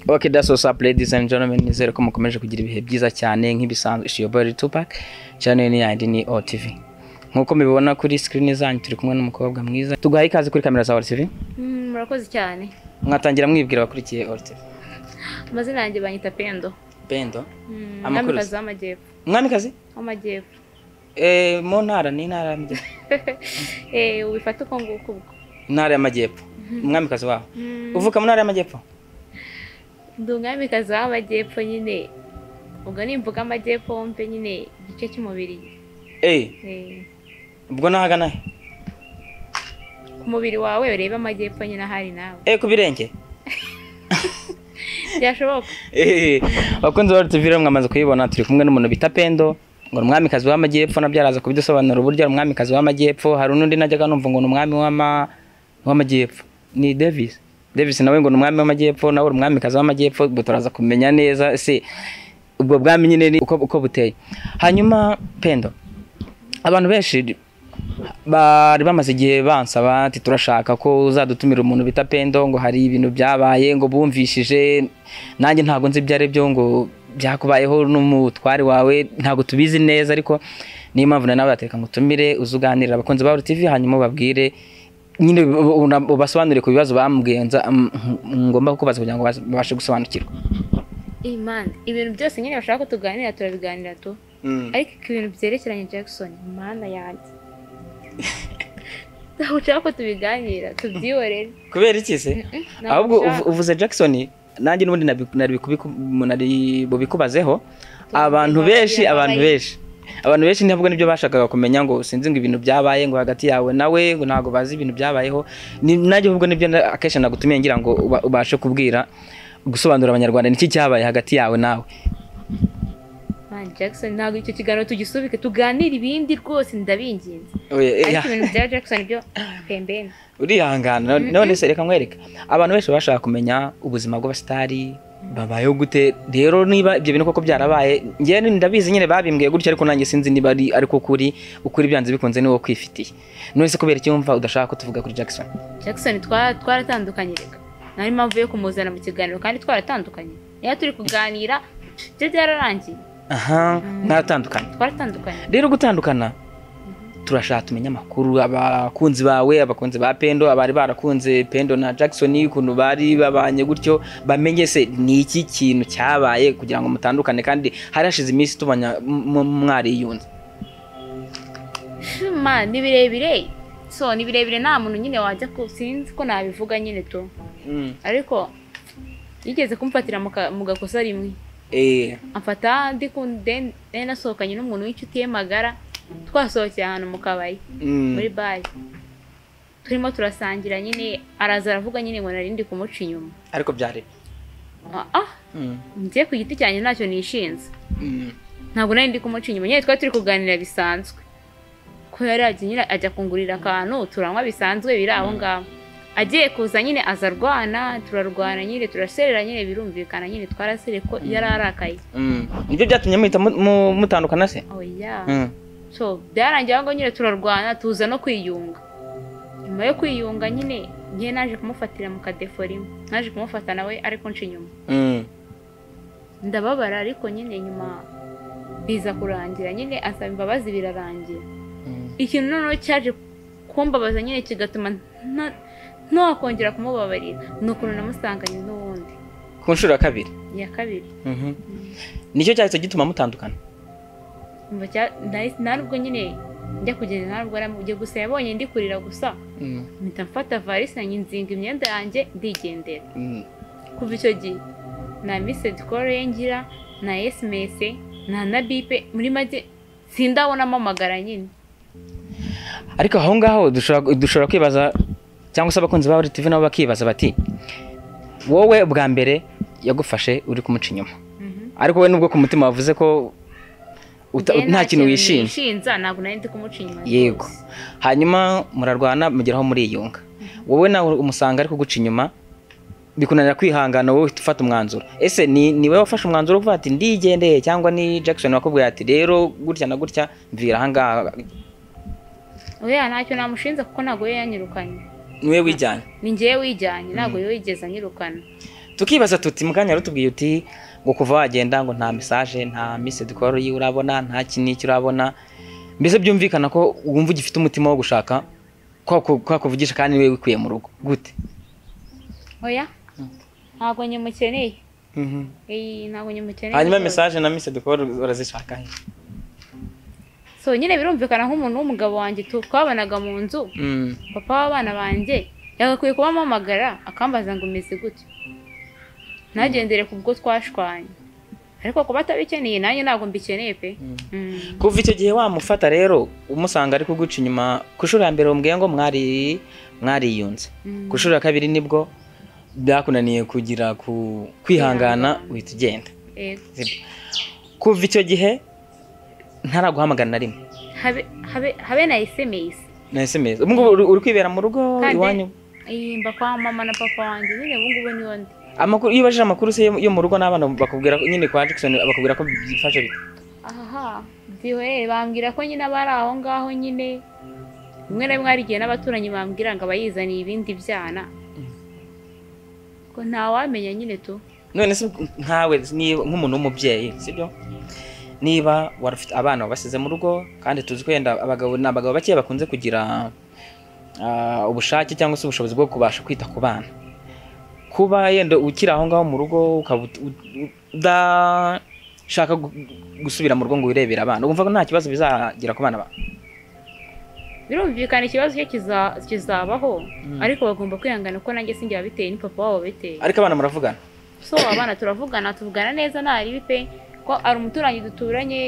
Okay, that's what's up ladies and gentlemen nizere ko mukomeje kugira ibihe byiza cyane nk'ibisanzwe it's your boy Tupac channel ni ID ni OTV nkuko mubibona kuri screen zanyu turi kumwe n'umukobwa mwiza tuguhaye ikaze kuri kamera za OTV Mm, murakoze cyane mwatangira mwibwira abakurikiye OTV amazina yanjye banyita pendo Pendo Mm, Amakuru umwamikazi se? w'amajyepfo mwamikazi w'amajyepfo eh mu ntara ni intara y'amajyepfo Eh, ubifata uko nguko ubwo intara y'amajyepfo umwamikazi wawe Mm, uvuka mu ntara y'amajyepfo ndi umwamikazi w'amajyepfo nyine ubwo ni imvuga amajyepfo wumve nyine igice cy'umubiri eh Eh, ubwo nahagana he ku mubiri wawe urebe amajyepfo nyine ahari nawe eh ku birenge byashoboka Eh, abakunzi ba RTV rero mwamaze kuyibona turi kumwe n'umuntu bita Pendo ngo ni umwamikazi w'amajyepfo nabyo araza kubidusobanura uburyo ari umwamikazi w'amajyepfo hari n'undi najyaga numva ngo ni umwami w'ama w'amajyepfo ni Davis Davis nawe ngo ni umwami w'amajyepfo nawe uri umwamikazi w'amajyepfo ubwo turaza kumenya neza se ubwo bwami nyine ni uko, uko buteye hanyuma Pendo abantu benshi bari bamaze igihe bansaba ati turashaka ko uzadutumira umuntu bita pendo ngo hari ibintu byabaye ngo bumvishije nanjye ntabwo nzi ibyo ari byo ngo byakubayeho n'umutware wawe ntabwo tubizi neza ariko niyo mpamvu na nawe bateka ngo utumire uze uganirire abakunzi ba TV hanyuma ubabwire nyine una- ubasobanurire ku bibazo bamugenza mm, ngomba kubaza kugira ngo bas- babashe gusobanukirwa imana ibintu byose nyine bashaka ko tuganira turabiganira tu ariko ibintu byerekeranye Jackson mana yanjye ntabwo ushaka ko tubiganira tubyihorere kubera iki se ntabwo ahubwo ushaka. uvu- uvuze Jackson nanjye n'ubundi nabi- nari kubiku- nari bubikubazeho abantu babaye benshi abantu ababaye. benshi abantu benshi ntabwo nibyo bashakaga kumenya ngo sinzi ngo ibintu byabaye ngo hagati yawe nawe ngo ntabwo bazi ibintu byabayeho Ni- nanjye ahubwo nibyo na- akenshi nagutumiye ngira ngo uba- ubashe kubwira gusobanurira abanyarwanda niki cyabaye hagati yawe nawe Man Jackson ntabwo icyo kiganiro tugisubike tuganire ibindi rwose ndabinginze Oya, eh, ariko ibintu bya Jackson byo pembeni urihangana none- none se reka nkwereka abantu benshi bashaka kumenya ubuzima bw'abasitari babayeho gute rero niba ibyo bintu koko byarabaye njyewe ni- ndabizi nyine babimbwiye gutya ariko nanjye sinzi niba ari ariko ukuri ukuri byanze bikunze ni wowe kwifitiye none se kubera iki wumva udashaka ko tuvuga kuri Jackson Jackson twa- twaratandukanye reka nari mpamvu yo kumuzana mu kiganiro kandi twaratandukanye niba turi kuganira byo byararangiye aha ntatandukanye twaratandukanye rero gutandukana turashaka tumenya amakuru abakunzi bawe abakunzi ba pendo abari barakunze pendo na jackson ukuntu bari babanye gutyo bamenye se ni iki kintu cyabaye kugira ngo mutandukane kandi hari hashize iminsi tubanya mu- mu- mwariyunze Man, ni birebire so ni birebire nta muntu nyine wajya ku sinzi ko nabivuga nyine tu ariko yigeze kumfatira mu ka- mu gakosa rimwe Eh, amfata ndi ku then- then nasohokanye n'umuntu w'inshuti ye magara twasohokeye ahantu mu kabari mm, muri bare turimo turasangira nyine araza aravuga nyine ngo nari ndi kumuca inyuma ariko byari Ah, ah Mm, njye ku giti cyanjye ntacyo nishinze mm, ntabwo nari ndi kumuca inyuma nyine twari turi kuganira bisanzwe ko yari yagiye nyine ajya kungurira akantu turanywa bisanzwe biri aho ngaho agiye kuza nyine aza arwana turarwana nyine turaserera nyine birumvikana nyine twarasere ko yari arakaye mm. nibyo byatumye muhita mu- mu- mutandukana se oya Mm, so byarangiye ahubwo nyine turarwana tuza no kwiyunga nyuma yo kwiyunga nyine ngiye naje kumufatira mu kadefo rimwe naje kumufata nawe ariko nca inyuma mm. ndababara ariko nyine nyuma biza kurangira nyine asaba imbabazi birarangira Mm. ikintu noneho cyaje kumbabaza nyine kigatuma nta- ntawakongera kumubabarira ni ukuntu namusanganye n'uwundi ku nshuro ya kabiri iya kabiri Mhm. nicyo cyahise gituma mutandukana Umva cya- nahise- nta nubwo nyine njya kugenda nta nubwo aramujya gusa yabonye ndi kurira gusa Mm, mpita mfata varisi yanjye nzinga imyenda yanjye ndigendera mm. kuva icyo gihe nta misedi koro ye ngira nta esimesi nta na bipe muri make sindabonamo amagara nyine ariko aho ngaho dushobora dushobora kwibaza cyangwa se abakunzi ba TV nabo bakibaza bati wowe bwa mbere yagufashe uri kumuca inyuma ariko we nubwo ku mutima wavuze ko uta- Njye nta kintu wishinja nishinja ntabwo nari ndi kumuca inyuma Yego. rwose. hanyuma murarwana mugeraho muriyunga wowe nawe umusanga ari kuguca inyuma bikunanira kwihangana wowe uhita ufata umwanzuro ese ni ni wowe wafashe umwanzuro wo kuvuga ati ndigendeye cyangwa ni Jackson wakubwiye ati rero gutya na gutya mvira ahangaha oya ntacyo namushinza kuko ntabwo we yanyirukanye niwe wijyanye ni ngewe wijyanye ntabwo yo yigeze anyirukana tukibaza tuti mukanya rutubwiye uti ngo kuva wagenda ngo nta mesaje nta misedikoroyi urabona nta kiniki urabona mbese byumvikana ko wumva ugifite umutima wo gushaka kwa kuvugisha kandi niwe wikuye mu rugo gute oya ntabwo nyimukeneye iyi ntabwo nyimukeneye hanyuma rwose. mesaje na misedikoro urazishaka he so nyine birumvikana nk'umuntu w'umugabo wanjye tu- twabanaga mu nzu Mm. papa w'abana banjye yagakwiye kuba ampamagara akambaza ngo umeze gute ntagendere ku bwo twashwanye ariko kuba atabikeneye nanjye ntabwo mbikeneye pe Mm. kuva icyo gihe wamufata rero umusanga ari kuguca inyuma ku nshuro ya mbere wambwiye ngo mwari mwariyunze Mm. ku nshuro ya kabiri nibwo byakunaniye kugira ku kwihangana uhita ugenda Yego. Sibyo. kuva icyo gihe ntaraguhamagara na rimwe habe habe habe na esemesi na SMS ubu ngubu uri- uri kwibera mu rugo Kandi- iwanyu mba kwa mama na papa wanjye nyine ubu ngubu niyo ndi amakuru iyo ubajije amakuru se yo- yo mu rugo n'abana bakubwira ko nyine kwa Jackson bakubwira ko byifashe bite aha diwe bambwira ko nyine abari aho ngaho nyine rimwe na rimwe hari igihe n'abaturanyi bambwira ngo abayizaniye ibindi byana ko ntawamenya nyine tu none se nkawe niba nk'umuntu w'umubyeyi sibyo niba wari ufite abana wabasize mu rugo kandi tuzi ko yenda abagabo ni abagabo bake bakunze kugira ah, ubushake cyangwa se ubushobozi bwo kubasha kwita ku bana kuba yenda ukiri aho ngaho mu rugo ukaba ut- ut- udashaka gu- gusubira mu rugo ngo wirebere abana wumva ko nta kibazo bizagira ku bana bawe birumvikana ikibazo cyo kiza- kizabaho ariko bagomba kwihangana ko nanjye sinjye wabiteye ni papa wabo wabiteye ariko abana muravugana so abana turavugana tuvugana neza nta ribi pe ko ari umuturanyi duturanye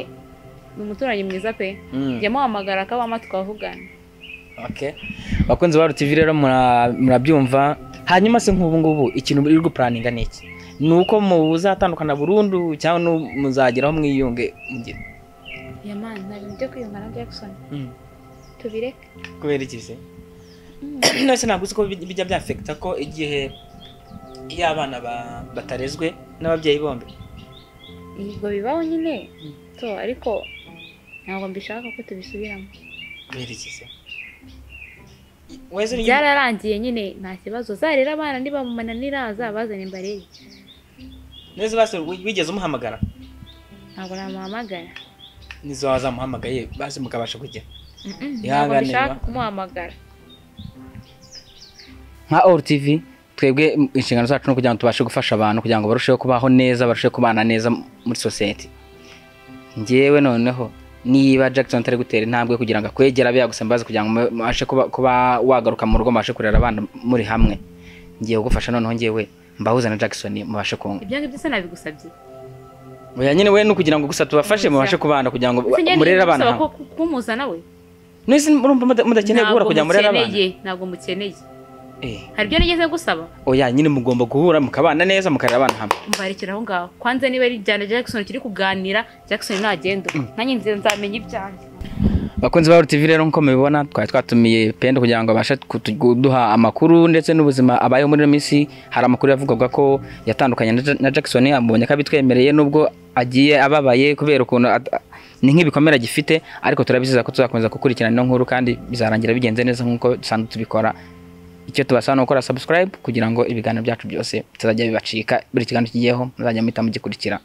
ni umuturanyi mwiza pe Mm. yamuhamagara akabama tukavugana Okay. Bakunzi ba RTV rero mura- murabyumva hanyuma se nk'ubu ngubu ikintu muri gupuraninga ni iki ni uko muzatandukana burundu cyangwa nu- muzageraho mwiyunge mugire yamani nta bintu byo kwiyungana jackson Mm. tubireke kubera iki se nose ntabwo uzi ko bij- bijya byafekita ko igihe iyo abana ba- batarezwe n'ababyeyi bombi Yego bibaho nyine Mm. so ariko ntabwo mbishaka ko tubisubiramo kubera iki se wese uri- byararangiye nyine nta kibazo zarera abana niba mumananira zabazane mbarebe nose basi wigeze umuhamagara ntabwo namuhamagara nizo wazamuhamagaye basi mukabasha kujya Mm-mm, ntabwo Ihangane, mbishaka ba- kumuhamagara nka All TV twebwe m- inshingano zacu ni ukugira ngo tubashe gufasha abantu kugira ngo barusheho kubaho neza barusheho kubana neza m- muri sosiyete ngewe noneho niba Jackson atari gutera intambwe kugira ngo akwegera abe yagusamba kugira ngo mube- mubashe kuba, kuba wagaruka mu rugo mubashe kurera abana muri hamwe ngiye kugufasha noneho ngewe mbahuza na Jackson mubashe kunga ibyo ngibyo se nabigusabye oya nyine we ni ukugira ngo gusa tubafashe mubashe kubana kugira ngo Se njye murere abana nibigusaba hamwe ko- ko- kumuzana we nese murumva muda- mudakeneye guhura kugira ngo murere abana mukeneye ntabwo mukeneye Eh, hari ibyo nigeze gusaba oya nyine mugomba guhura mukabana neza mukarera abana hamwe mbarekera aho ngaho kwanza niba ari ibya Jackson kiri kuganira Jackson ntagenda nanjye nzi- nzamenya ibyanjye bakunzi ba RTV rero nk'uko mubibona twari twatumiye Pendo kugira ngo abashe kutu- kuduha amakuru ndetse n'ubuzima abayeho muri ino minsi hari amakuru yavugwaga ko yatandukanye na Ja- na Jackson amubonye ko abitwemereye nubwo agiye ababaye kubera ukuntu at- ni nk'ibikomere agifite ariko turabizeza ko tuzakomeza gukurikirana ino nkuru kandi bizarangira bigenze neza nk'uko dusanzwe tubikora icyo tubasaba ni gukora subscribe kugira ngo ibiganiro byacu byose bitazajya bibacika buri kiganiro kigiyeho muzajya muhita mugikurikira